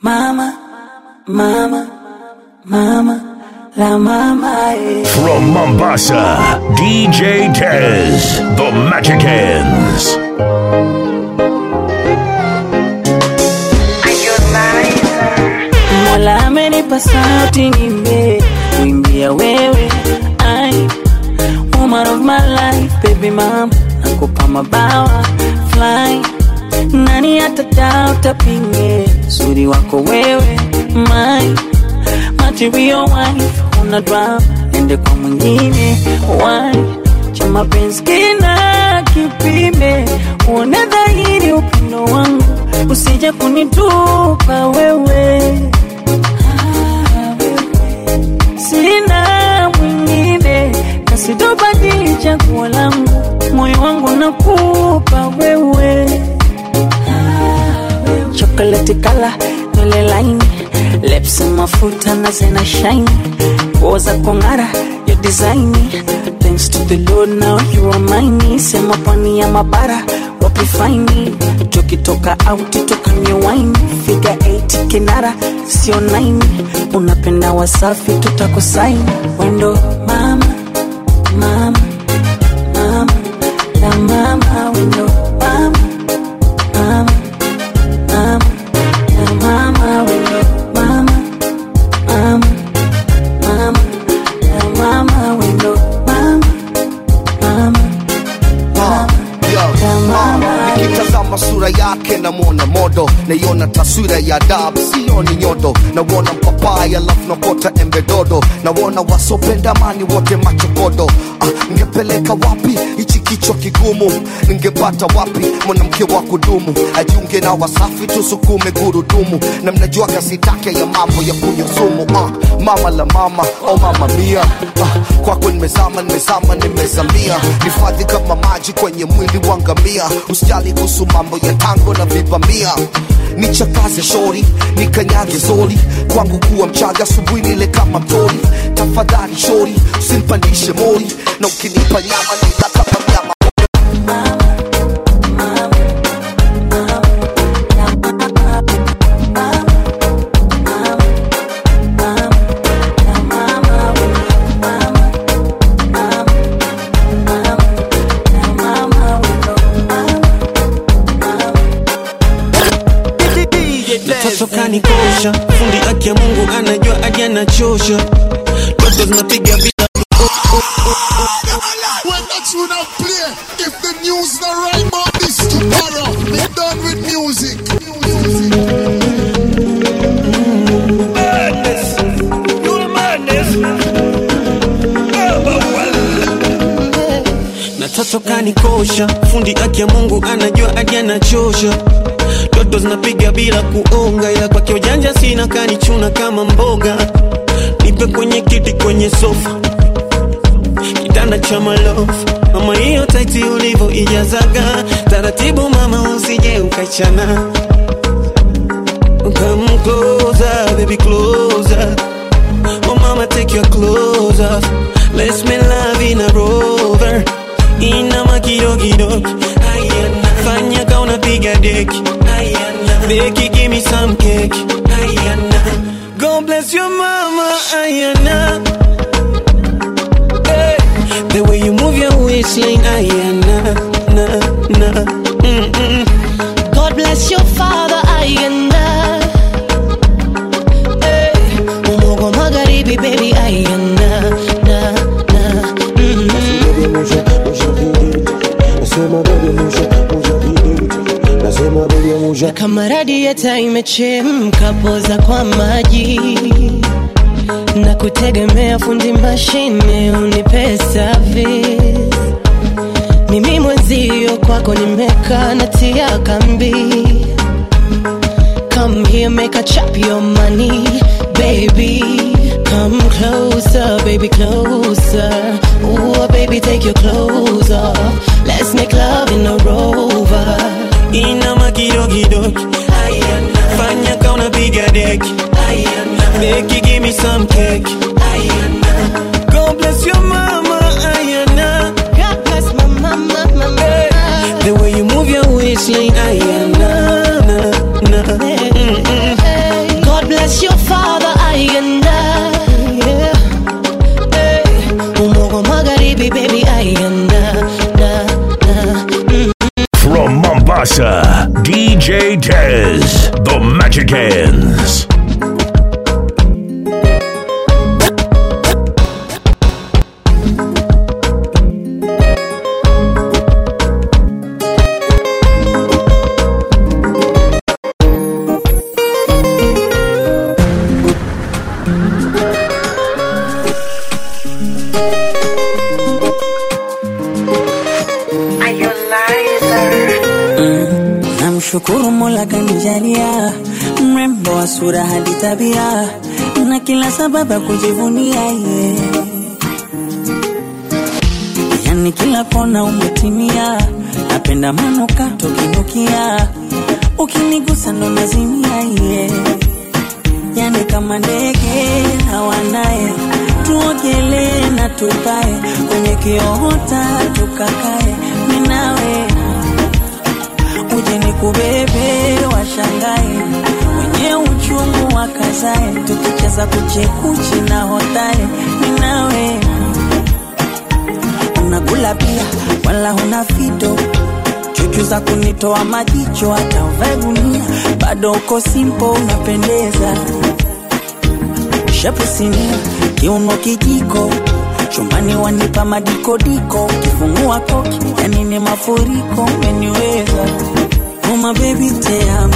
Mama, mama, mama, la mama eh. From Mombasa, DJ Tez, the Magic Hands. Mola amenipa sauti nimbe kuimbia wewe ai woman of my life baby mama nakupa mabawa fly nani atadao tapinge uzuri wako wewe my material wife una drama ende kwa mwingine why cha mapenzi kina kipime uone dhahiri upendo wangu usije kunitupa wewe sina mwingine kasitobadili chaguo langu moyo wangu nakupa wewe chocolate kala nywele laini lips mafuta na zena shine nguo za kong'ara ya design thanks to the lord now you are mine sema pwani ya mabara wapi faini tukitoka out tukanywe wine figa 8 kinara sio 9 unapenda wasafi tutakusaini wendo mama mama mama la mama wendo mama mama mama la mama wendo mama mama mama la mama wendo mama mama nikitazama sura yake namwona modo naiona taswira ya dab sioni nyodo nawona mpapai alafu nakota embe dodo nawona wasopenda mani wote machokodo ah, ngepeleka wapi hichi kichwa kigumu ningepata wapi mwanamke wa kudumu ajiunge na wasafi tusukume gurudumu na mnajua kasi take ya mambo ya kunywa sumu ah, mama la mama oh mama mia ah, kwako nimezama nimezama nimezamia hifadhi kama maji kwenye mwili wa ngamia usijali kuhusu mambo ya tango na vibamia nichakaze shori nikanyage zoli kwangu kuwa mchaga asubuhi nile kama mtori tafadhali shori usinipandishe mori na ukinipa nyama nila kama mnyama Mtoto kanikosha, fundi aki ya Mungu anajua hadi anachosha, ndoto zinapiga vita When that tune not play, if the news not right about this tomorrow, they done with music. na toto kanikosha, fundi aki ya Mungu anajua hadi anachosha, ndoto zinapiga bila kuonga, ila kwake ujanja sina, kanichuna kama mboga, nipe kwenye kiti kwenye sofa kitanda cha malofu mama, hiyo taiti ulivyo ijazaga taratibu, mama, usije ukachana. Come closer, baby, closer. Oh, mama, take your clothes off. Let's make love in a rover. Inama kidogo Ayana. Fanya ka unapiga deki Ayana. Beki, give me some cake Ayana. God bless your mama Ayana. Hey. The way you move your waistline Ayana. Na, na. Mm-mm. God bless your father Ayanda hey. Umogo magharibi baby Ayanda na, na. Mm-hmm. Kama radieta imechemka poza kwa maji na kutegemea fundi mashine unipe service mimi mwenzio kwako nimekaa natia kambi come here make a chop your money baby come closer baby closer Ooh, baby take your clothes off let's make love in a rover Inama kidogo Ayana. Fanya ka unapiga deki Ayana. Beki, give me some cake Ayana. God bless your mama Ayana. God bless my mama, mama. The way you move your waistline Ayana. Na, na. Mm-mm. Tez, the Magic Hands. Namshukuru Mola kanijalia mrembo wa sura hadi tabia na kila sababu ya kujivunia ye. Yani kila kona umetimia, napenda manukato kinukia, ukinigusa ndo nazimia ye. Yani kama ndege na wanaye, tuogelee na tupae kwenye kiota tukakae, minawe uje nikubebe washangae wenye uchungu wakazae tukicheza kuchekuchi na hotae ninawe unakula pia wala huna fito chuchu za kunitoa majicho hata uvae gunia bado uko simpo unapendeza shepu sinia kiuno kijiko chumbani wanipa madikodiko kifungua koki yani ni mafuriko umeniweza uma bebi teamo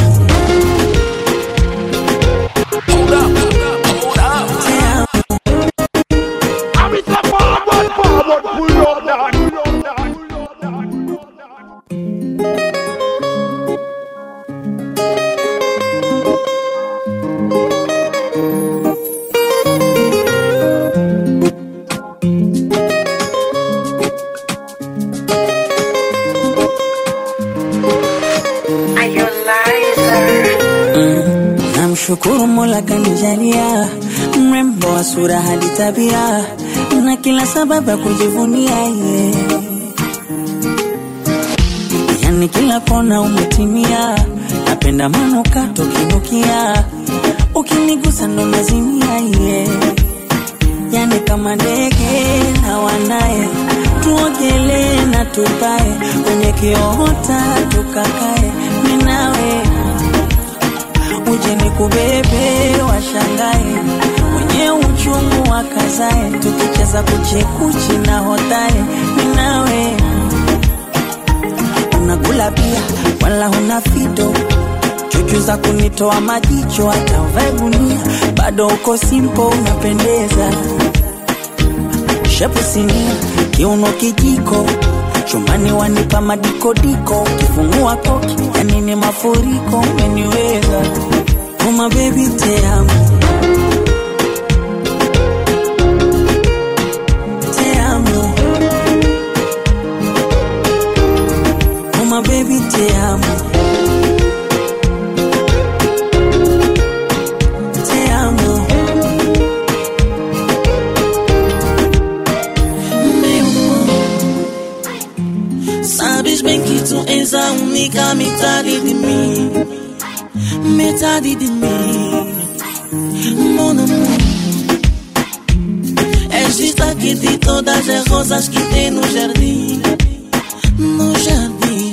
teamo Namshukuru Mola kanijalia mrembo wa sura hadi tabia na kila sababu ya kujivunia ye. Yani kila kona umetimia, napenda manukato kinukia, ukinigusa ndo nazimia ye. Yani kama ndege na wanaye, tuogelee na tupae kwenye kiota tukakae, minawe uje nikubebe washangae wenye uchungu wakazae tukicheza kuchekuchi na hotae ninawe unakula pia wala huna fito chuchu za kunitoa majicho hata uvae gunia bado uko simpo unapendeza shepu sinia kiuno kijiko chumbani wanipa madikodiko kifungua koki yani ni mafuriko umeniweza uma bebi teamo teamo uma bebi teamo teamo Sabes bem que tu és a única metade de mim, metade de mim, mon amor. És destaque de todas as rosas que tem no jardim, no jardim.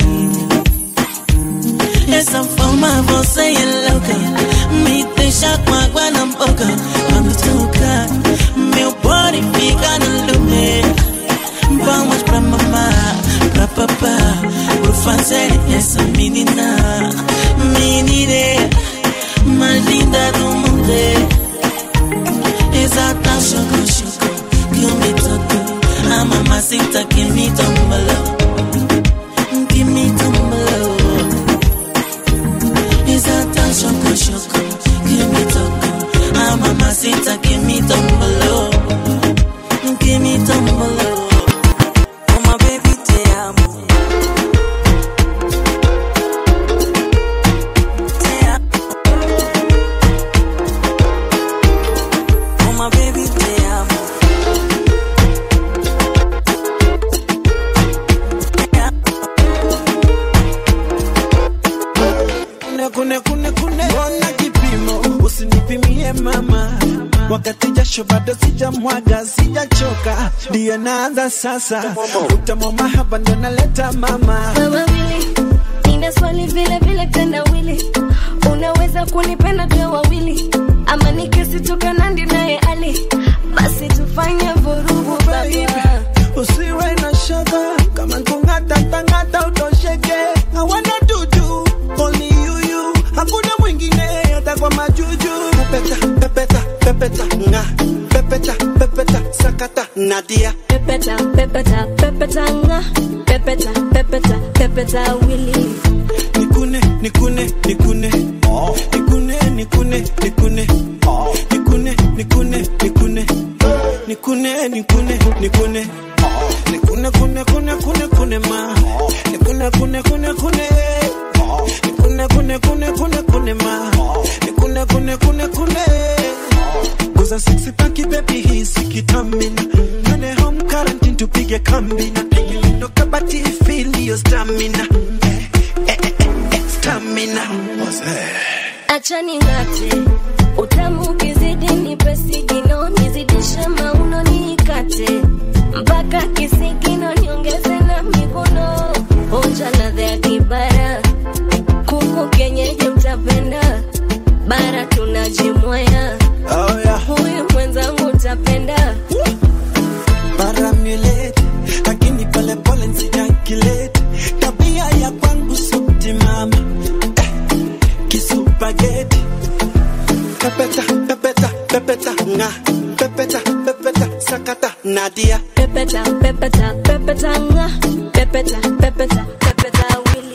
Essa forma você é louca, me deixa com água na boca. Quando toca, meu body fica no lume. Vamos pra mamar, pra papá, por fazer essa menina, menina mais linda do mundo. Exata choco choco que me tocou, a mamacita que me tombalou, que me tombalou. Exata choco choco que me tocou, a mamacita que me tombalou, que me tombalou. uma bebi teamo teamo uma bebi teamo kune kune kune kune ona kipimo usinipimie mama wakati jasho bado sijamwaga sijachoka ndiyo naanza sasa utamwa mahaba ndio naleta mama Wewe wili, nina swali vile vile tendawili unaweza kunipenda tuwe wawili ama nikisitoka nandi naye ali basi tufanye vurugu baba usiwe na shaka kama nkung'ata tang'ata utosheke hawana dudu only you you hakuna mwingine hata kwa majuju pepeta pepeta pepeta nga pepeta pepeta sakata nadia pepeta pepeta pepeta nga pepeta pepeta pepeta wili nikune nikune nikune nikune nikune nikune nikune nikune nikune nikune nikune nikune nikune kune kune kune kune ma nikune kune kune kune nikune kune kune kune kune ma nikune kune kune kune Guza sexy paki baby hii sikitamina Nane home quarantine tupige kambina Ndo kabati feel your stamina eh, eh, eh, eh, Stamina acha ning'ate utamu ukizidi nipe sigino nizidishe mauno niikate mpaka kisigino niongeze na mikono onja ladha ya kibara kuku kenyeji utapenda bara tunajimwaya Oh yeah huyu mwenzangu utapenda Baramulete Lakini pole pole nsijakilete Tabia ya kwangu subti mama eh, Kisupageti Pepeta, pepeta, pepeta nga Pepeta, pepeta, sakata nadia pepeta pepeta pepeta nga pepeta pepeta pepeta wili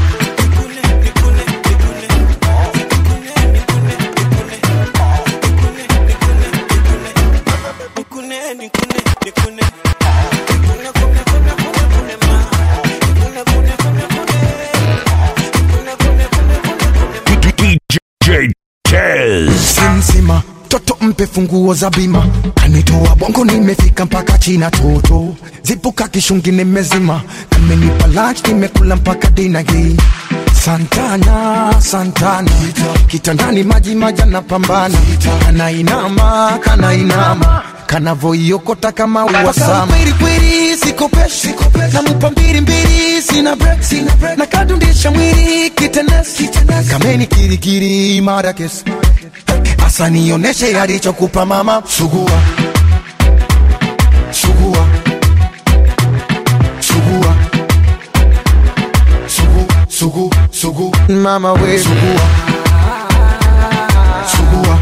Nikune, nikune, nikune Nikune, kune, kune, kune, kune ma Nikune, kune, kune, kune Nikune, kune, kune, kune, kune DJ Tez. simsima toto mpe funguo za bima kanitoa bongo nimefika mpaka china toto zipuka kishungi nimezima kamenipa lunch nimekula mpaka dina hii santana santana kitandani maji maja na pambana kanainama kanainama kanavoiokota kama uwasama kweli sikopeshi namupa mbili mbili sina break na kadundisha mwili kitenesi kameni kirikiri mara kesi asa nioneshe alichokupa mama sugua sugua sugua sugu sugu sugu mama we sugua sugua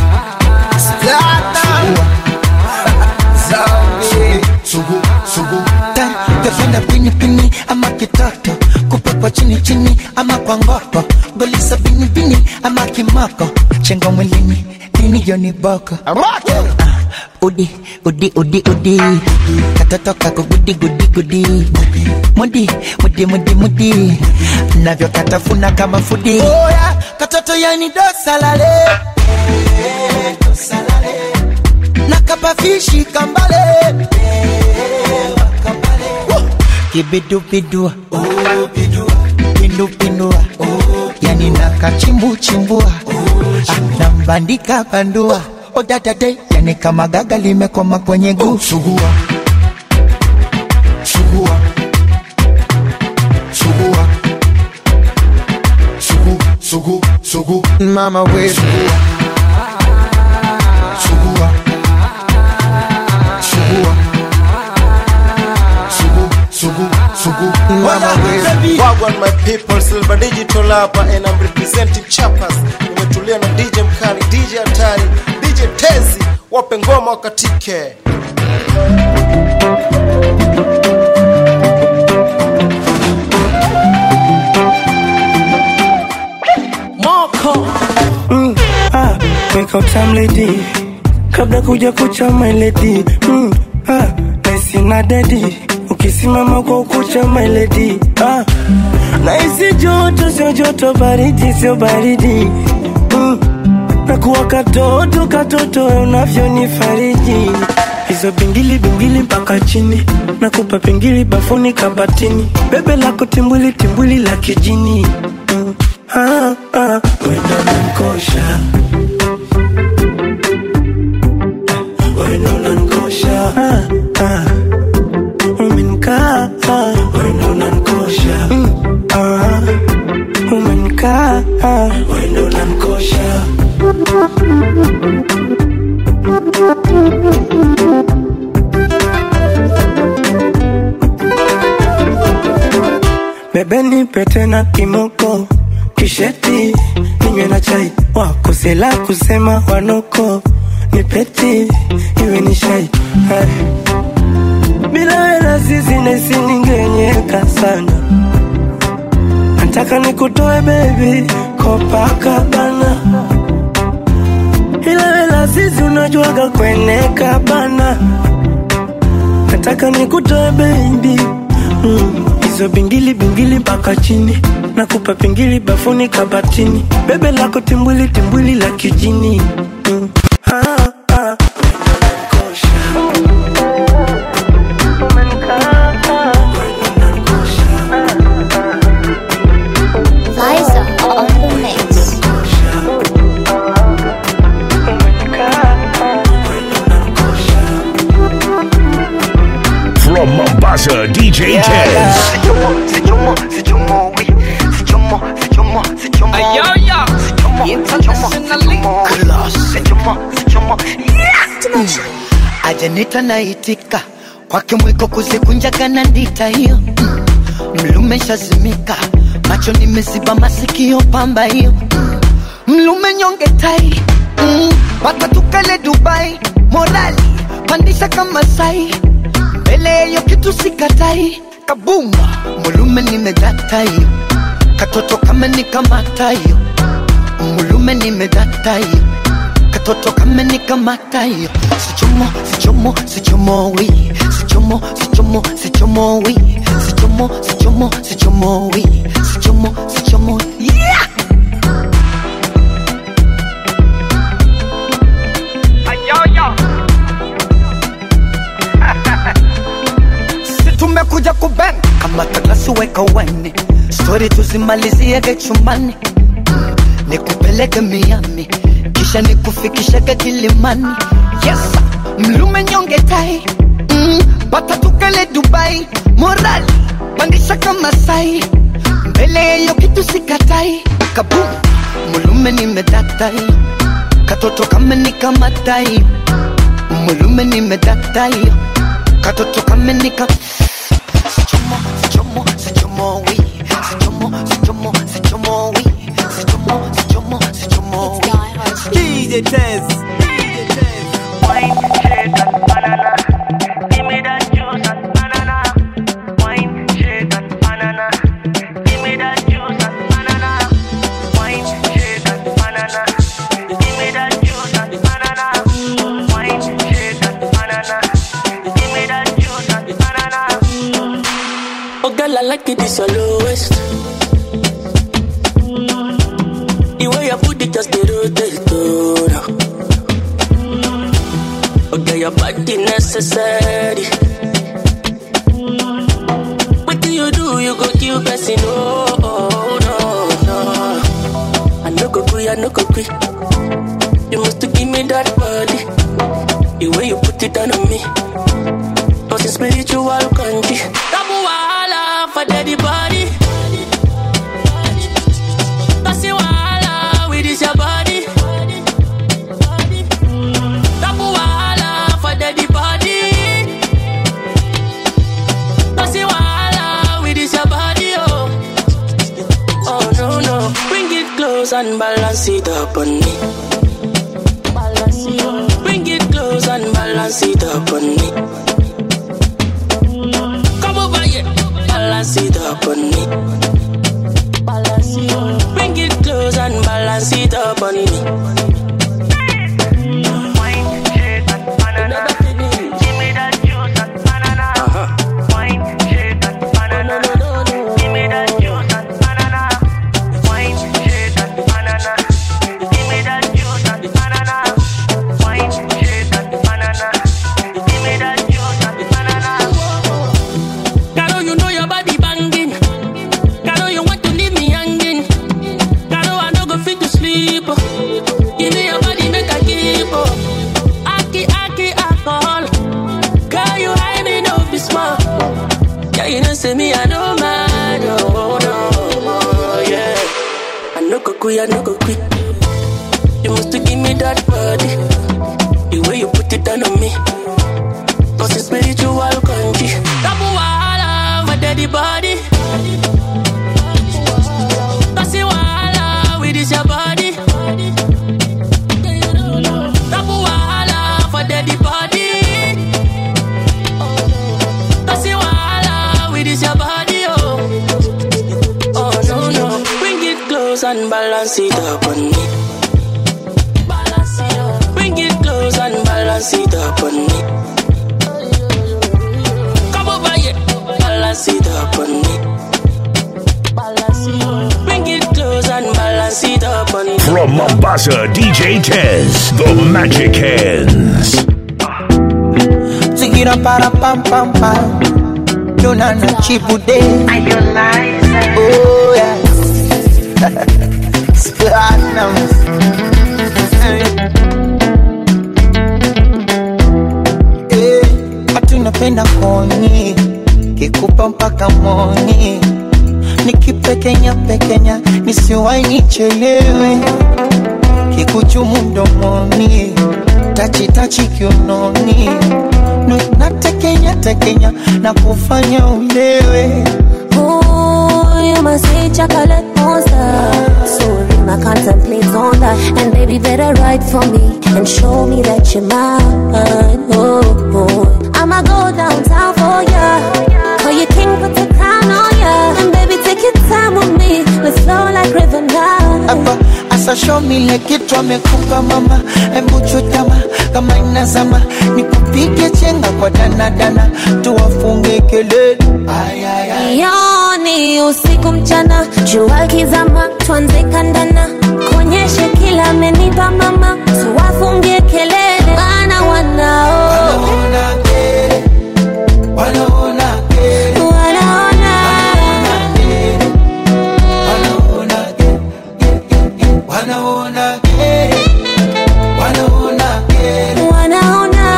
sugu sugu Tafenda pini pini ama kitoto kupakwa chini chini ama kwa ngopo golisa bini bini ama kimoko chengo mwilini nini joni boko Ah, udi udi udi udi katoto kako gudi gudi gudi mudi mudi mudi mudi navyo katafuna kama fudi oya katoto yani dosalale nakapafishi kambale kibidubidua pindupindua yani nakachimbuchimbua Ah, nambandika bandua odadade yani kama gaga limekoma kwenye guu sugua sugua sugua sugu sugu sugu mama we sugua sugua sugua sugu sugu sugu mama we Wagwan my people, Silver Digital hapa and I'm representing Chapas. Nimetulia na DJ Mkali, DJ Hatari, DJ Tezi, wape ngoma wakatike. Moko mm, ah, wake up time lady kabla kuja kucha my lady mm, ah, naisi na dedi ukisimama kwa ukucha my lady ah, naisi joto sio joto baridi sio baridi mm, nakuwa katoto katoto we unavyonifariji hizo bingili bingili mpaka chini nakupa pingili bafuni kabatini bebe lako timbwili timbwili la kijini mm. ah, ah, wendo nankosha wendo nankosha ah, ah. umenkaa ah, wendo nankosha mm. ah, ah, wendo unanikosha bebe nipe tena kimoko kisheti ninywe na chai wakosela kusema wanoko nipeti iwe ni shai Hai. bila hela sisi naisi ningenyeka sana nataka nikutoe bebi kopakabana ila hela sisi unajuaga kweneka bana nataka nikutoe bebi mm. hizo bingili bingili mpaka chini nakupa pingili bafuni kabatini bebe lako timbwili timbwili la kijini mm. ah, ah. Liza on the mix. From Mombasa, DJ Tez. ajanita naitika kwake mwiko kuzikunjaga na ndita hiyo Mm. mlume shazimika macho nimeziba masikio pamba hiyo Mm. mlume nyonge tai Mm. pata tukale dubai morali pandisha kama sai mbele yeyo kitu sikatai kabumba mulume nimedata hiyo katoto kama nikamata hiyo mulume nimedata hiyo katoto kama nikamata hiyo sichomo sichomo sichomo wi sichomo sichomo sichomo wi sichomo sichomo sichomo wi sichomo sichomo yeah si tumekuja kuben kama takasi weka wene stori tuzimaliziege chumbani nikupeleke miami kisha nikufikishage kilimani yes mlume nyonge tai mm, bata tukale dubai morali pandisha kama sai mbele yeyo kitu sikatai kabum mulume nimedatai katoto kama nikamatai mulume nimedatai katoto kama nika sichomo sichomo sichomo wi sichomo sichomo sichomo wi sichomo sichomo sichomo wi DJ Tez. Oh girl, I like it, it's your lowest. The way you put it just the rotate, oh, no. Oh girl, your body necessary. What do you do? You go kill person, oh, oh, no, no. I no go quit, I no go quit. You must give me that body. The way you put it on me. Cause it's spiritual country. Double wahala for daddy body. That's the wahala with this your body. Double wahala for daddy body. That's the wahala with this your body, oh. Oh no no, bring it close and balance it up on me. Bring it close and balance it up on me. Come over here, balance it up on me. Bring it close and balance it up on me. Caro, you know your body banging. Caro, you want to leave me hanging. Caro, I no go fit to sleep. we are no go quick. You must to give me that body. The way you put it down on me. Cause it's spiritual country. Double wahala for daddy body. Cause you wahala with this your body. Double wahala for daddy body. Cause you wahala with this your body, oh. Oh no no, bring it close and balance it up on me. Balance it up. Bring it close and balance it up on me. Come over here, balance it up on me. Balance it up. Bring it close and balance it up on me. From Mombasa, DJ Tez, the Magic Hands. Zigira para pam pam pam. Jona na chibude. Oh yeah. Platinum. Eh, watu napenda koni kikupa mpaka moni nikipekenya pekenya nisiwai nichelewe kikuchumu mdomoni tachitachi kiunoni Nu- natekenya tekenya na kufanya ulewe Ooh, you must say chocolate monster. So real, I contemplate on that. And baby, better write for me and show me that you're mine. Oh, oh. I'ma go downtown for ya. Call you king, put the crown on ya. And baby, take your time with me. Let's flow like river now. hapa asa show me ile kitu amekupa mama embu chutama kama inazama nikupige chenga kwa danadana tuwafunge kelele ay, ay, ay. Yoni usiku mchana, jua kizama, tuanze kandana, kuonyeshe kila amenipa mama, tuwafungie kelele, maana wanao Wanaona kere, wanaona wanaona kere, wanaona kere, wanaona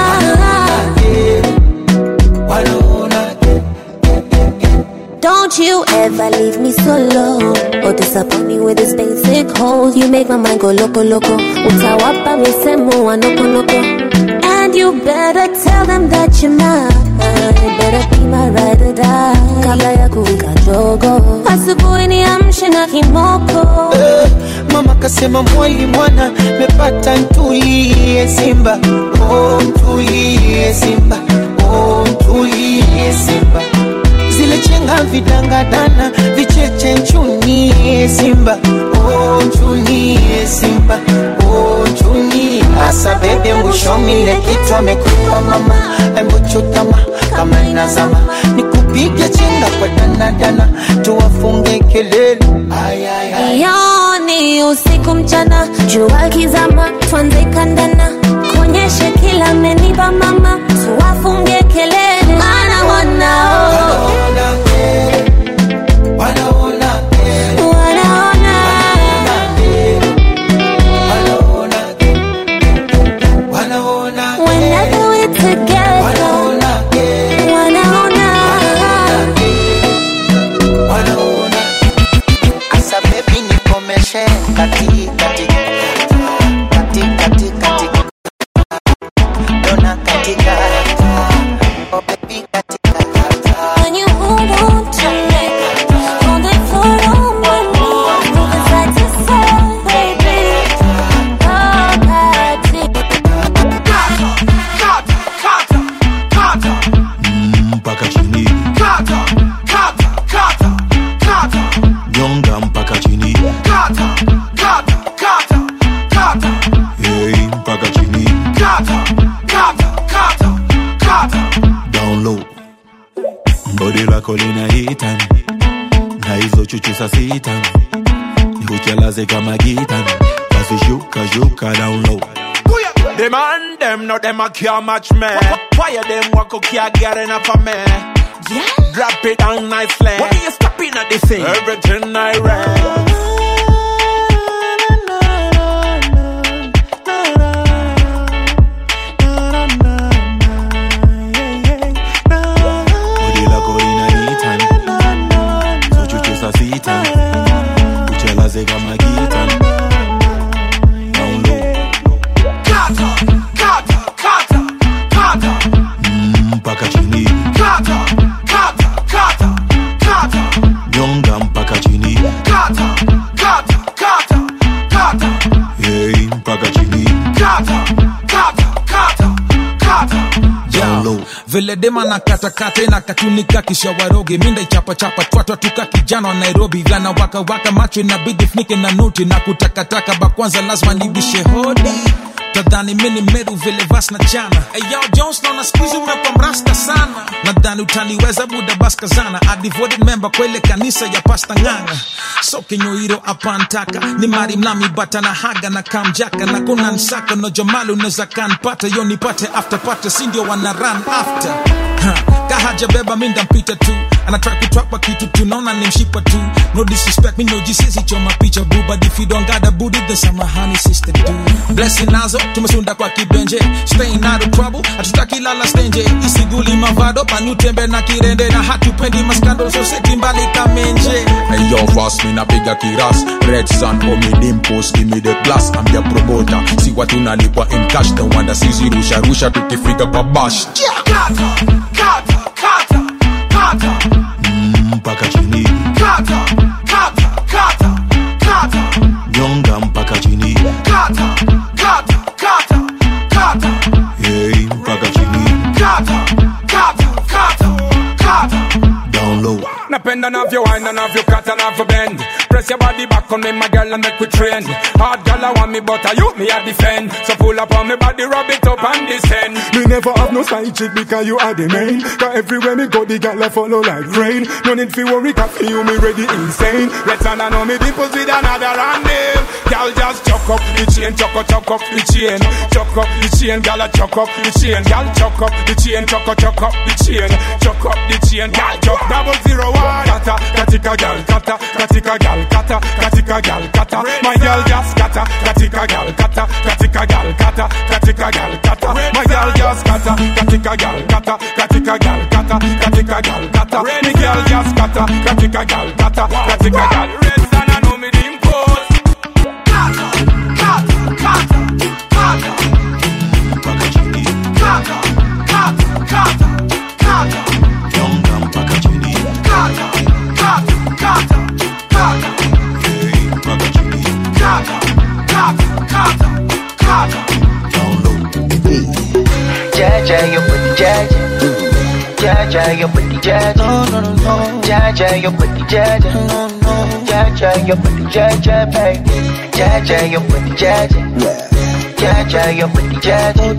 wanaona Don't you ever leave me solo or disappoint me with this basic hole. You make my mind go loco loco. Utawapa misemo wa noko noko. And you better tell them that you're mine. Better be my ride or die. Kabla ya kuwika jogo. Asubuhi niamshe na kimoko. Eh, mama kasema mwali mwana mepata ntulie simba oh, ntulie simba oh, ntulie simba zile chenga vidangadana vicheche nchunie simba oh, nchunie simba oh, nchunie asa bebe mwishomile kitu amekupa mama embuchutama kama inazama nikupige chenga kwa danadana tuwafunge kelele ay, ay, ay. Yoni usiku mchana, jua kizama, tuanze kandana, kuonyeshe kila amenipa mama, tuwafungie kelele, maana wanao Wanaona kere, wanaona wanaona whenever we're together, wanaona kere, wanaona wanaona asa bebi nikomeshe kati kati kati kati kati dona katika oh baby katika when you hold on to me, hold it for a moment, moving side to side, baby. Oh, baby. mpaka chini nyonga mpaka chini hey, mpaka chini down low bodi lako lina hitani na hizo chuchu sa sitani nikuchelaze kama gitani basi shuka shuka down low The man them no them a care match me. Fire them walk up can't get enough of me. Drop it down nicely. What are you stopping at this thing? Everything I read. bodi lako lina hitani hizo chuchu sa sitani kuchelaze kama gitani mpaka chini Kata, kata, kata, kata. down vile dema na katakata na katunika kisha waroge minda ichapachapa twatwa tuka kijana wa nairobi gana waka waka macho inabidi funike na nuti na kutakataka bakwanza lazima nibishe hodi tadhani mini meru vile vas na chana Eyo Jones naona skuizi umekwa mrasta sana nadhani utaniweza buda baskazana a devoted member kwa ile kanisa ya pasta ng'anga so kinyoiro apantaka ni mari mlami bata na haga na kamjaka na kuna nsaka no jomali unaweza kanpata yo nipate after pata si ndio wana run after Ha, kahaja beba mi ndampita tu anataka kutwapa kitu tunaona ni mshipa tu no disrespect mi no jisisi choma picha bu but if you don't got a booty then samahani sister do blessing nazo tumesunda kwa kibenje staying out of trouble hatutaki lala stenje isiguli mavado panutembe na kirende na hatupendi maskando so seti mbali kamenje Hey yo, fast me napiga kiras Red Sun, homie dimpos, give me the blast I'm your promoter, si watu nalipwa in cash The wanda sisi rusha rusha tukifika kwa bash Kata, kata, kata, kata. mpaka chini Kata, kata, kata, kata. nyonga mpaka chini Kata, kata, kata, kata. hey, mpaka chini Kata, kata, kata, kata. down low Napenda navyo wine and navyo cut and navyo bend Press your body back on me my girl and make we trend Hard girl I want me but I you me a defend So pull up on me body rub it up and descend Me never have no side chick because you are the main. Cause everywhere me go, the gal a follow like rain. No need fi worry, cause for you me ready insane. Let's and I know me dimples with another and name Girl just chuck up the chain, chuck up, chuck up the chain Chuck up the chain, girl a chuck up the chain Girl chuck up the chain, chuck up, chuck up the chain Chuck up the chain, girl chuck double zero one Kata, katika girl, kata, katika girl, kata, katika girl, kata My girl just kata, katika girl, kata, katika girl, kata, katika girl, kata My girl just kata, katika girl, kata, katika girl, kata, katika girl, kata Me girl just kata, katika girl, kata, katika girl Red Sun, I know me dimples Kata, kata, kata, kata. mpaka chini Kata, kata, kata, kata. nyonga mpaka chini Kata, kata, kata, kata. hey, mpaka chini Kata, kata, kata, kata. down low Jaja, your booty, Jaja. Jaja, your booty, Jaja. No, no, no, no. Jaja, your booty, Jaja. No, no. Jaja, your booty, Jaja, baby. Jaja, your booty, Jaja. Jaja, your booty, Jaja.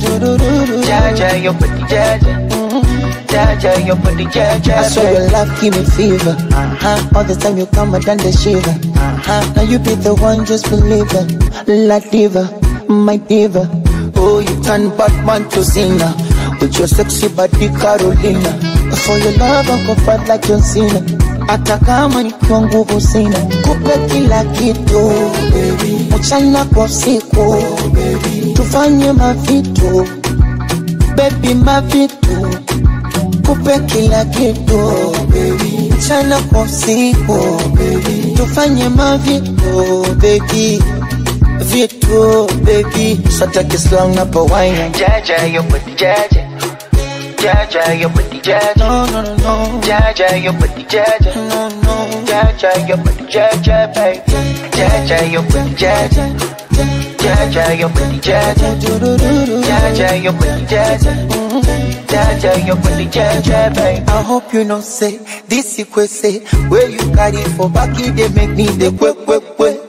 Jaja, your booty, Jaja. Jaja, your booty, Jaja. I swear your love give me fever. Uh-huh. All the time you come, I done the shiver. Uh-huh. Now you be the one, just believe it. La diva, my diva. Oh, you turn Batman to Cena. With your sexy body, Carolina. For your love, I go fight like John Cena. Hata kama nikiwa nguvu sina, kupe kila kitu mchana kwa usiku, tufanye mavitu baby, mavitu kupe kila kitu mchana kwa usiku, tufanye mavitu baby vitu baby, sataki slang na pawaina Jaja, your booty, Jaja. Jaja, your booty, Jaja. No, no, no, no. Jaja, your booty, Jaja. No, no. Jaja, your booty, Jaja, baby. Jaja, your booty, Jaja. Jaja, your booty, Jaja. Jaja, your booty, Jaja. Jaja, your booty, Jaja, baby. I hope you know say this equate where you carry for back you they make me the quick quick quick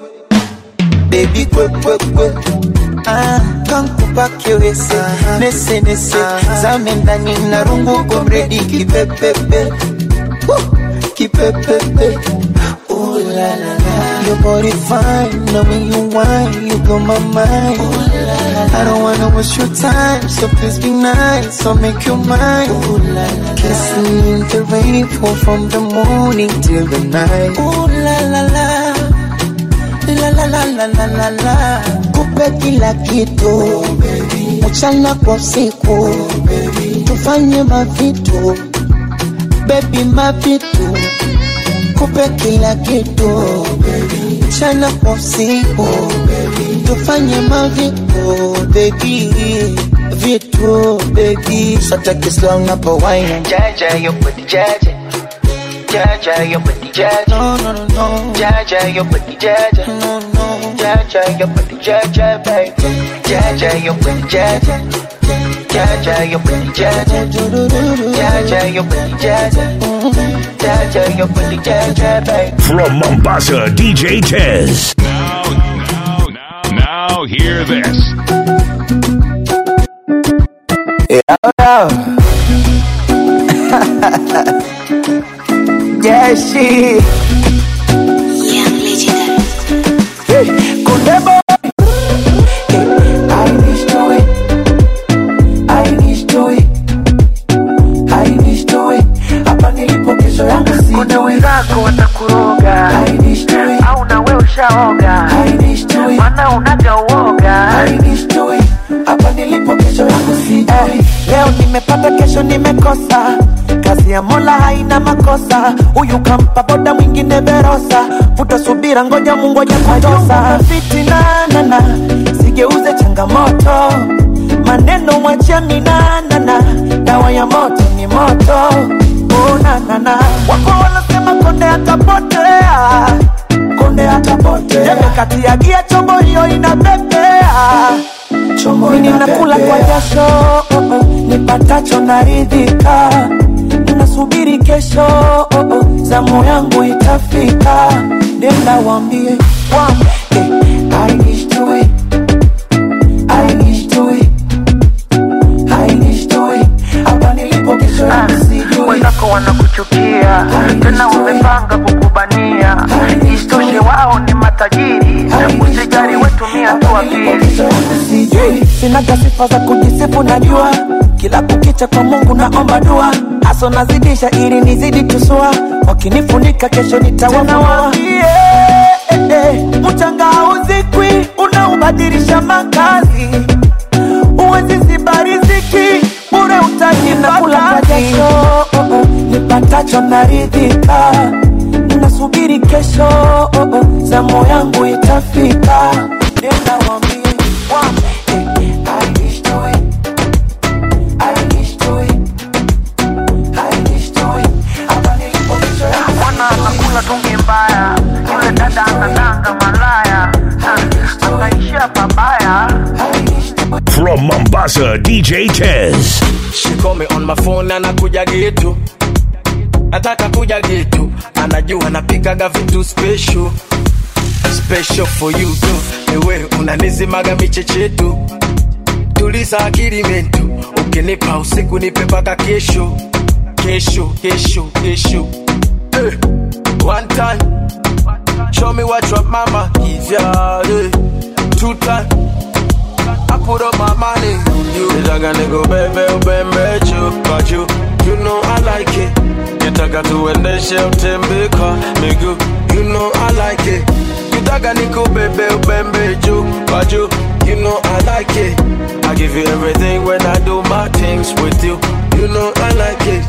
baby quick quick quick ah kankupa kiwese nese nese zame ndani na rungu komredi kipepepe Woo! kipepepe Ooh la la la Your body fine, now when you whine, you blow my mind Ooh la la la I don't wanna waste your time, so please be nice, so make you mine Ooh la la la Kissing in the rain, pour from the morning till the night Ooh la la la La la la la la la la Kupe kila kitu Mchana kwa usiku Tufanye mavitu Baby mavitu Kupe kila kitu Mchana kwa usiku Tufanye mavitu Baby Vitu baby Sataki slang na pawaina Jaja, your booty, Jaja. Jaja, your booty, Jaja. No, no, no, no. Jaja, your booty, Jaja. No, no. Jaja, your booty, Jaja, baby. Jaja, your booty, Jaja. Jaja, your booty, Jaja. Jaja, your booty, Jaja. Jaja, your booty, Jaja, baby. From Mombasa, DJ Tez. Now hear this. Yeah, she. Hey, Kunde boy. Hey, I wish to it. I wish to it. I wish to it. Hapa nilipo kesho yangu si. Kuna wenzako watakuroga. I wish to it. Au na wewe ushaoga. I wish to it. Maana unaga uoga. I wish to it. Hapa nilipo kesho yangu si. Eh, leo nimepata kesho nimekosa kazi ya mola haina makosa huyu kampa boda mwingine verosa vuta subira ngoja mungoja kutosa fitinanana sigeuze changamoto maneno mwachia minanana dawa ya moto ni moto unanana wako wanasema konde atapotea konde atapotea jembe kati ya gia chombo hiyo inapepea chombo ninakula kwa jasho oh, oh, nipatacho naridhika nasubiri kesho oh, oh, zamu yangu itafika nenda wambie wambie I wish to it I wish to it I wish to it hapa nilipo kesho yangu sijui wenzako wanakuchukia tena wamepanga kukubania isitoshe wao ni matajiri usijari wetumia tu akili sijui sinaga sifa za kujisifu najua kila kukicha kwa mungu naomba dua aso nazidisha ili nizidi tusua wakinifunika kesho nitawafua mchanga hauzikwi unaubadilisha makazi uwezi ziba riziki bure utajinakula jasho oh, oh, nipatacho naridhika nasubiri kesho oh, oh, zamu yangu itafika nenda wambie wambie I wish to it I wish to it I wish to it hapa nilipo kesho yangu mwana anakula tungi mbaya yule dada anadanga malaya anaishia pabaya From Mombasa, DJ Tez. She call me on my phone anakuja getu nataka kuja getu anajua napikaga vitu special special for you tu ewe unanizimaga michechetu tuliza akili mentu ukinipa usiku nipe mpaka kesho kesho kesho kesho eh. one time show me what your mama give ya eh. two time I put up my money on you. Nitaka niko bebe ubembe chupa juu You know I like it Nitaka tuendeshe utembe kwa miguu You know I like it Nitaka niko bebe ubembe juu kwa juu You know I like it I give you everything when I do my things with you You know I like it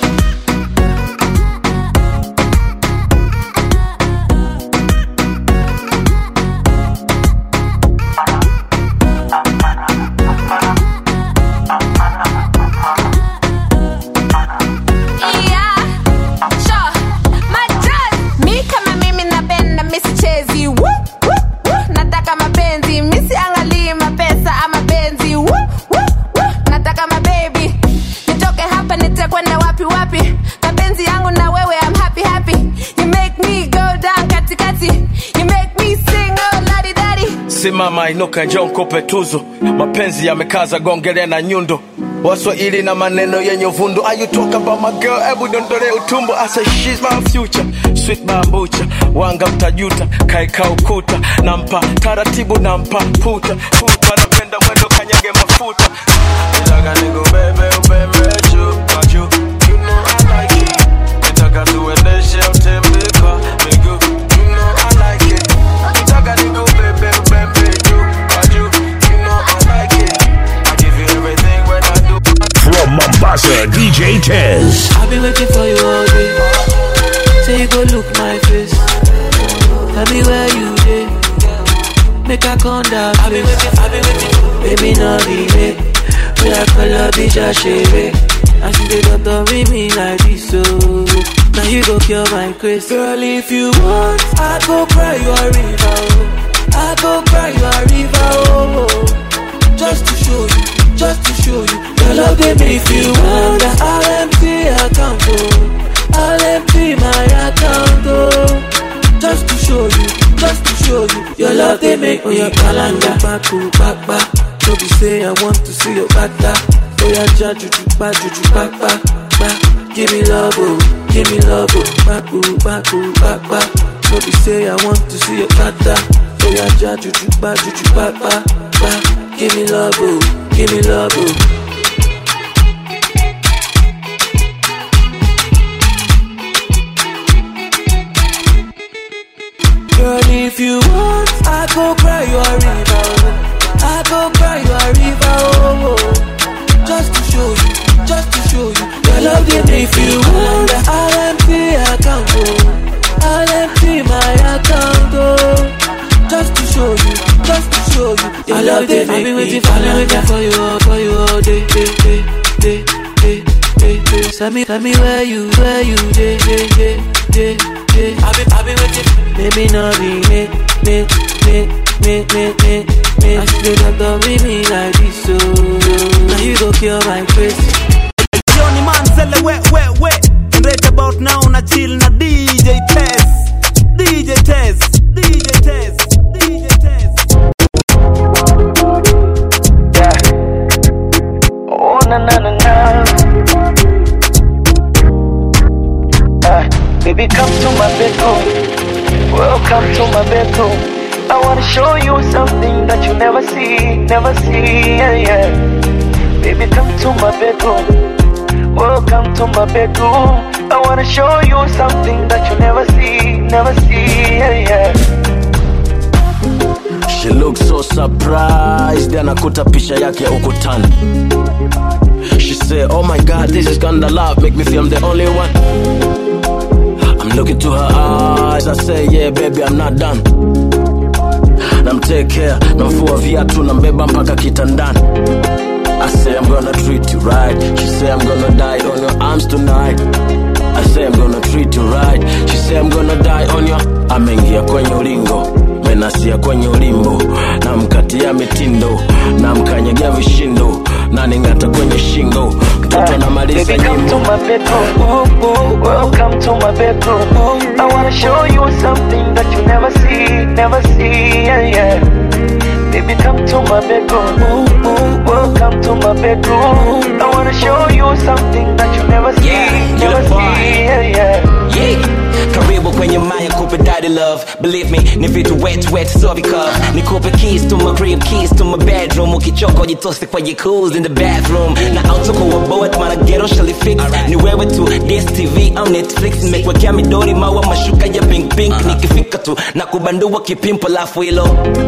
Yeah, sure. Majaz, mi kama mimi napenda misichezi Woo, woo, woo. nataka mapenzi misiangalii mapesa ama benzi Woo, woo, woo. nataka mabebi nitoke hapa nitakwenda wapi wapi mapenzi yangu na wewe I'm happy happy you make me go down katikati you make me sing oh ladi dadi simama inuka njoo nikupe tuzo mapenzi yamekaza gongele na nyundo waswahili na maneno yenye uvundo Are you talk about my girl hebu dondole utumbo I say she's my future sweet bambucha wanga mtajuta kaeka ukuta nampa taratibu nampa puta puta napenda mwendo kanyage mafuta nitaka nikubebe ubebe juu kwa juu you know I like it nitaka tuendeshe utembe kwa miguu you know I like it nitaka nikubebe ubebe juu kwa juu you know I like it I give you everything when I do From Mombasa, DJ Tez. I've been waiting for you all day. Say you go look my face. Tell me where you dey. Make I come down I've been waiting, I've been waiting. Baby, no delay. We are color bitch, I shave it. And she dey don't me me like this, so now you go cure my craze. Girl, if you want, I go cry you a river. oh. I go cry you a river, oh, oh. Just to show you, just to show you. Your love they make you wonder. I'll empty account, oh. I'll empty my account, oh. Just to show you, just to show you. Your love they make me a calendar. Back to back, back. No be say I want to see your bata. Oh yeah, ja juju, ba juju, back, back, back. Give me love, oh, give me love, oh. Back, ooh, back, ooh, back, back. No be say I want to see your bata. Oh yeah, ja juju, ba juju, back, back, back. Give me love, oh, give me love, oh. Girl, if you want, I go cry you a river. oh. I go cry you a river. Oh, oh. Just to show you, just to show you. Your love they make you want. I'll empty account. Oh. I'll empty my account. Oh. Just to show you, just to show you. Your love they make me waiting for you, waiting for you, all, for you all day, day, day, day, day, day, day. Tell me, tell me where you, where you, day, day, day, day, day. I've been, I've been waiting. Maybe not be me, me, me, me, me, me, me. I should have done with me like this, so now you go kill my face. Johnny Manzele, wet, wet, wet. Right about now, na chill na DJ Test. DJ Test. DJ Test. DJ Test. Oh na na na na. Ah, baby, come to my bedroom. Welcome to my bedroom. I wanna show you something that you never see, never see. Yeah, yeah. Baby, come to my bedroom. Welcome to my bedroom. I wanna show you something that you never see, never see. Yeah, yeah. She looks so surprised anakuta picha yake ukutani She say oh my god this is kinda love make me feel I'm the only one I'm looking to her eyes I say yeah baby I'm not done namtekea namfua viatu nambeba mpaka kitandani I say I'm gonna treat you right She say I'm gonna die on your arms tonight I say I'm gonna treat you right She say I'm gonna die on your Ameingia kwenye ulingo menasia kwenye ulimbo namkatia mitindo namkanyagia vishindo naning'ata kwenye shingo mtoto anamaliza Baby, come to nyimbo my bedroom. Welcome to my bedroom. I wanna show you something that you never see, never see. Yeah, yeah. Baby, come to my bedroom. Welcome to my bedroom. I wanna show you something that you never see, never see. Yeah, yeah. Yeah. Karibu kwenye maya kupe daddy love Believe me, ni vitu wet wet so because Nikupe keys to my crib, keys to my bedroom Ukichoka ujitose kwa jacuzzi in the bathroom Na auto kwa boat mana ghetto shall fix Ni wewe tu, DSTV au Netflix Nimekwekea midori maua mashuka ya pink pink Nikifika tu na kubandua kipimpo lafu hilo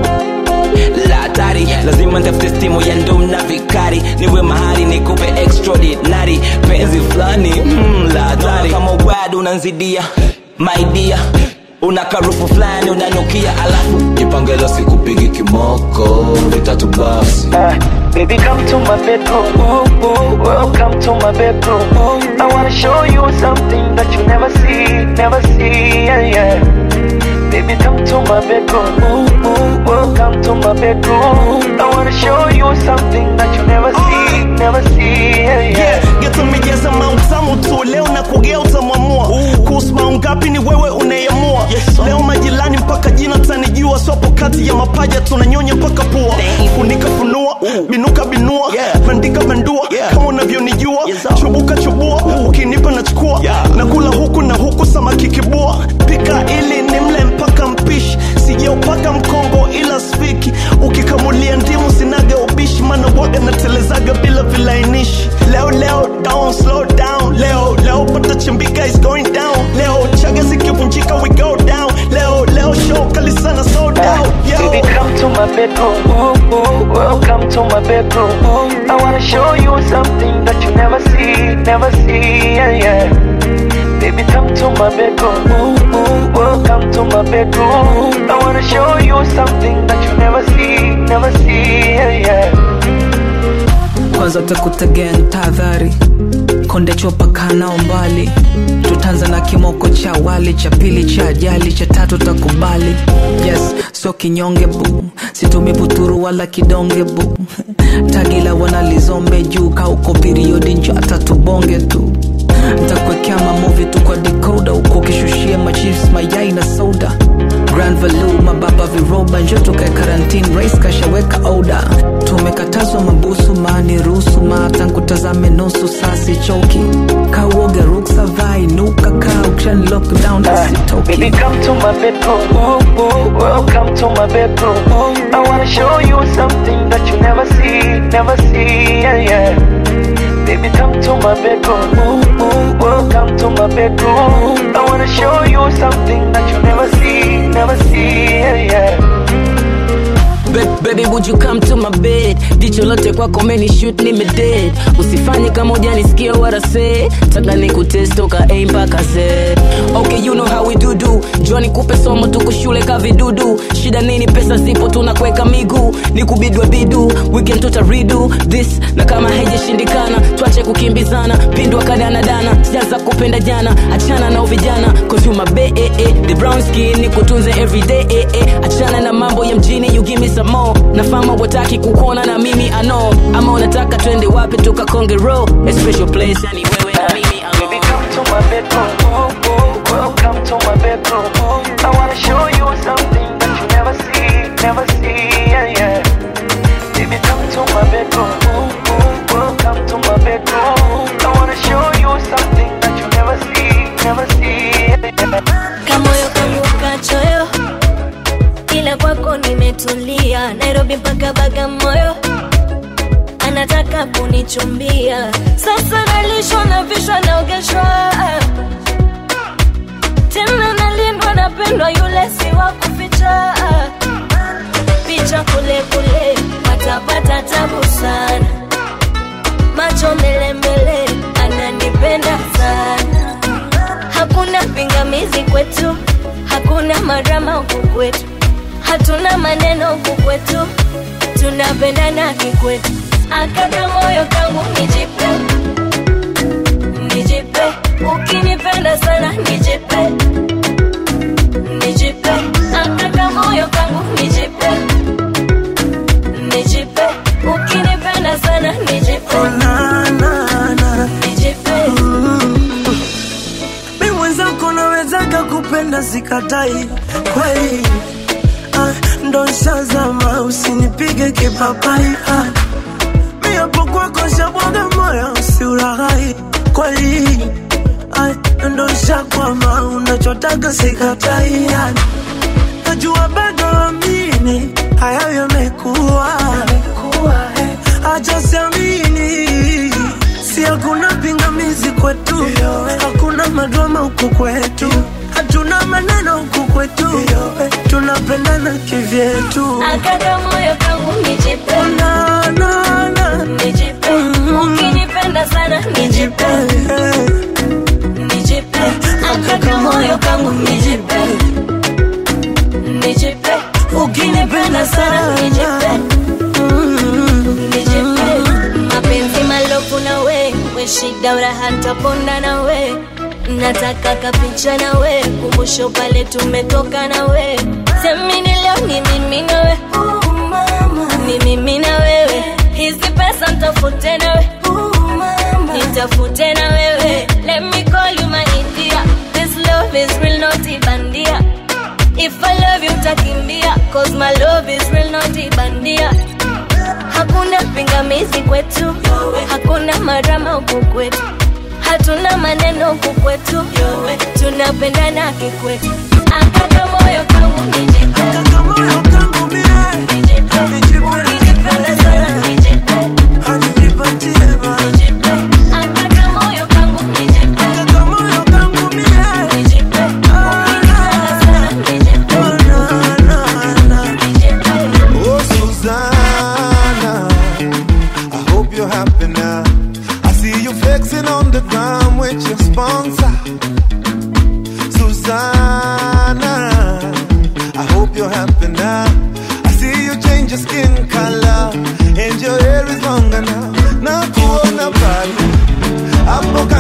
la hatari lazima ntafute stimu ya ndum na vikari niwe mahali nikupe extraordinary penzi fulani mm, la hatari kama ugwadu unanzidia maidia una karufu fulani unanukia alafu jipangelo sikupigi kimoko vitatu basi Baby, come to my bedroom. Welcome to my bedroom. I wanna show you something that you never see, never see. Yeah, yeah. Baby, come to my bedroom. Welcome to my bedroom. I wanna show you something that you never see, never see. Yeah, yeah. Yeah, geto mijaza mautamu tu leo na kugea utamwamua kuhusu maungapi ni wewe unayeamua leo majirani mpaka jina tanijua swapo kati ya mapaja tunanyonya mpaka pua funika funua binuka binua bandika bandua kama unavyonijua chubuka chubua ukinipa nachukua na kula huku na huku samaki kibua pika ili nimle mpaka mpishi sijaupaka mkongo ila spiki ukikamulia ndimu sinaga ubishi mana waga natelezaga bila vilainishi leo leo down slow down leo leo pata chimbika is going down leo chaga zikivunjika we go down leo leo show kali sana slow down yo Baby, come to my bedroom. Welcome to my bedroom. I wanna show you something that you never see, never see. Yeah, yeah. Baby, come to my bedroom. Welcome to my bedroom. I wanna show you something that you never see, never see. Yeah, yeah. kwanza utakuta gang tahadhari konde chopa kanao mbali tutanza na kimoko cha wali cha pili cha ajali cha tatu takubali yes so kinyonge bu situmi buturu wala kidonge bu tagila wanalizombe juu kauko periodi njo atatubonge tu ntakuwekea mamuvi tu kwa dekoda uko ukishushia machips mayai na soda grand valu mababa viroba njo tukae karantine rais kashaweka oda tumekatazwa mabusu maani ruhusu matankutazame nusu sasi choki kauoga ruksa vai nuka kaa ukishani lockdown asitoki Baby, come to my bedroom. Welcome to my bedroom. I wanna show you something that you never see, never see. Yeah, yeah. Baby, come to my bedroom. Welcome to my bedroom. I wanna show you something that you never see, never see. Yeah, yeah. Ba- baby would you come to my bed jicho lote kwako meni shoot nime dead usifanye kama ujanisikia what I say taka nikutest toka a mpaka z okay you know how we do do jua nikupe somo tuko shule ka vidudu shida nini pesa zipo tunakweka miguu nikubidwa bidu weekend tutaridu this na kama haijashindikana twache kukimbizana pindwa kadanadana sijaanza kupenda jana achana na uvijana cause you my bae eh, eh. the brown skin nikutunze everyday eh, eh. achana na mambo ya mjini you give me some more nafama wataki kukuona na mimi I know ama unataka twende wapi tukakonge row a special place yani wewe na mimi Baby, come to my bedroom. Welcome to my bedroom. I wanna show you something that you never see, never see. Yeah, yeah. Baby, come to my bedroom. Welcome to my bedroom. I wanna show you something that you never see, never see. Yeah. kamoyo kangu kachoyo ila kwako nimetulia nairobi mpaka bagamoyo anataka kunichumbia sasa nalishwa na vishwa naogeshwa tena nalindwa napendwa yule si wa kuficha picha kule kule patapata tabu sana macho mbele mbele ananipenda sana hakuna pingamizi kwetu hakuna marama huku kwetu hatuna maneno huku kwetu tunapendana kikwetu akaka moyo kangu nijipe nijipe ukinipenda sana nijipe nijipe akaka moyo kangu nijipe nijipe ukinipenda sana nijipe nijipe mi mwenzako nawezaga kupenda sikatai kweli ah, ndo nshazama usinipige kipapai ah, mi hapo kwako shabwaga moyo usiulaghai kweli ah, ndo nshakwama unachotaka sikatai ah, najua bado amini hayo yamekuwa acha siamini si hakuna pingamizi kwetu hakuna madrama huku kwetu hatuna maneno huku kwetu tunapendana kivyetu akaka moyo kangu nijipe na, na, na. nijipe ukinipenda sana nijipe nijipe akaka moyo kangu nijipe nijipe ukinipenda sana nijipe nijipe mapenzi malofu na we we shida uraha ntaponda na we nataka kapicha na we kumbusho pale tumetoka na we semini leo ni mimi na we ni mimi na wewe hizi pesa ntafute na we nitafute na wewe let me call you my India this love is real not ibandia if I love you utakimbia cause my love is real not ibandia hakuna pingamizi kwetu hakuna marama huku kwetu hatuna maneno huku kwetu tunapendana kikwetu akaka moyo kangu nijipe Nijipe. Ukinipenda sana nijipe. Nijipe. Akaka moyo kangu nijipe. Nijipe. Ukinipenda sana nijipe. Oh, Susanna, I hope you're happy now. I see you flexing on the ground with your sponsor. Susanna, I hope you're happy now. I see you change your skin color and your hair is longer now. Na kuona pale hapo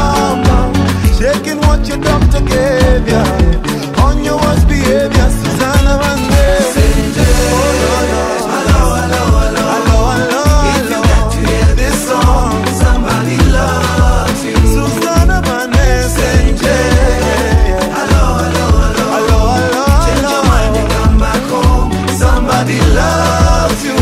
bum bum, shaking what your doctor gave ya. On your worst behavior, Susanna Vande. Oh no no. Hello, hello, hello, hello, hello. If you got to hear this song, somebody loves you. Susanna Vande. Hello, hello, hello, hello, hello. Change your mind and come back home. Somebody loves you.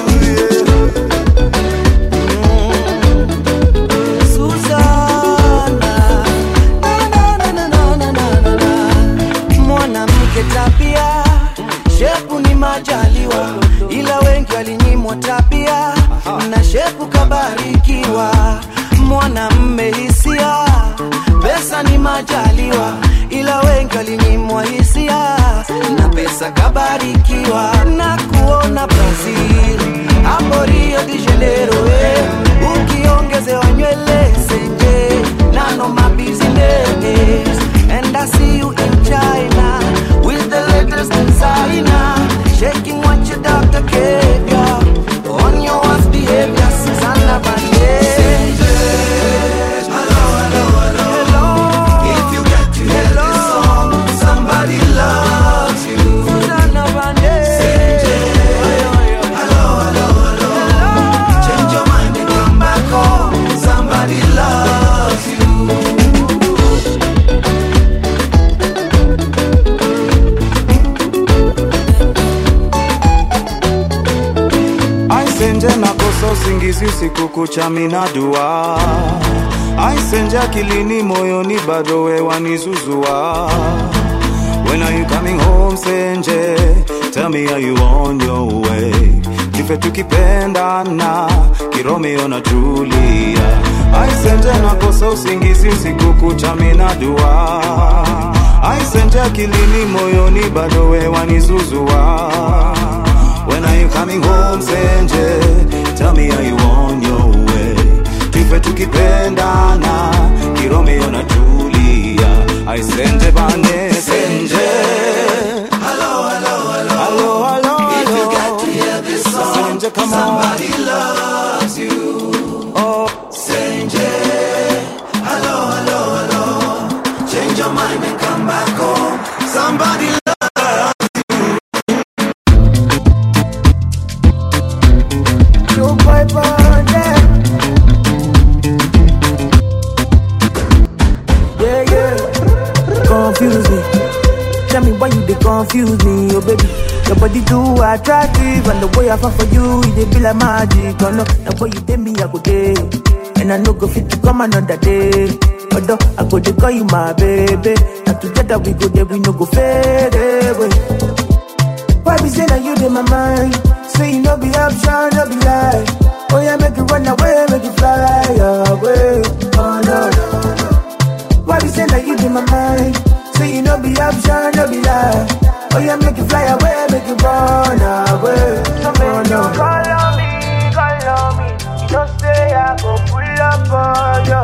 Suzana, na, na, na, na, na, na, na, na. mwanamke tabia shepu ni majaliwa ila wengi walinyimwa tabia na shepu kabarikiwa mwanamme hisia pesa ni majaliwa ila wengi walinyimwa hisia na pesa kabarikiwa na kuona brazil hapo rio de janeiro eh. ukiongezewa nywele senje nano mabusiness and i see you in china with the latest designer shaking what your doctor gave ya on your worst behavior Susanna Vande If you get to hear this song, somebody loves you. Susanna Vande Hello, hello, hello. Change your mind and come back home. Somebody loves you. aisenje nakosa usingizi usiku kucha minadua aisenje akilini moyoni bado wewanizuzua When are you coming home senje tell me are you on your way kife tukipendana kiromeo na julia aisenje nakosa usingizi usiku kucha minadua aisenje akilini moyoni bado wewanizuzua When are you coming home, Senje? Tell me, are you on your way? Tufe tukipendana, Kiromeo na Julia. I Senje bane, Senje. Hello, hello, hello. Hello, hello, If you hello. get to hear this song, Senje, come on. somebody loves you. Oh, Senje. Hello, hello, hello. Change your mind and come back home. Somebody loves Joe Boy Bande. Yeah, yeah. Confuse me. Tell me why you they confuse me, oh baby. Your body too attractive, and the way I fall for you, it dey be like magic. Oh no, the way you take me, I go day, and I no go fit to come another day. Although I go to call you my baby, and together we go there, we no go fade away. Why be say that you in my mind? Say you no be option, no be lie. Oh yeah, make you run away, make you fly away. Oh no, no, no. Why be say that you in my mind? Say you no be option, no be lie. Oh yeah, make you fly away, make you run away. So oh no. Call on me, call on me. You don't say I go pull up on you.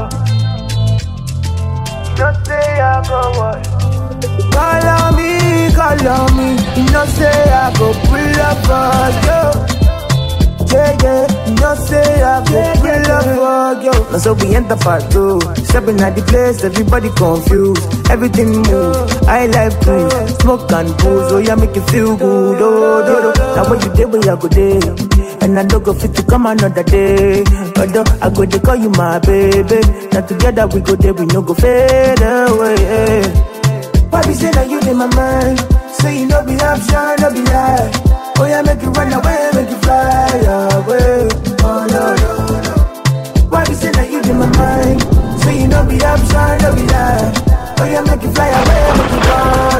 You don't say I go what? Call on me, call on me. You know say I go pull up for you. Yeah, yeah, you know say I go pull up for you. Now so we enter part two. Stepping at the place, everybody confused. Everything move. I like to smoke and booze. Oh yeah, make you feel good. Oh, do, do. Now when you day, where I go day. And I don't go fit to come another day. Although I go to call you my baby. Now together we go there, we no go fade away. Why be say that you in my mind? Say you no be option, no be lie. Oh yeah, make you run away, make you fly away. Oh no no no. Why be say that you in my mind? Say you no be option, no be lie. Oh yeah, make you fly away, make you run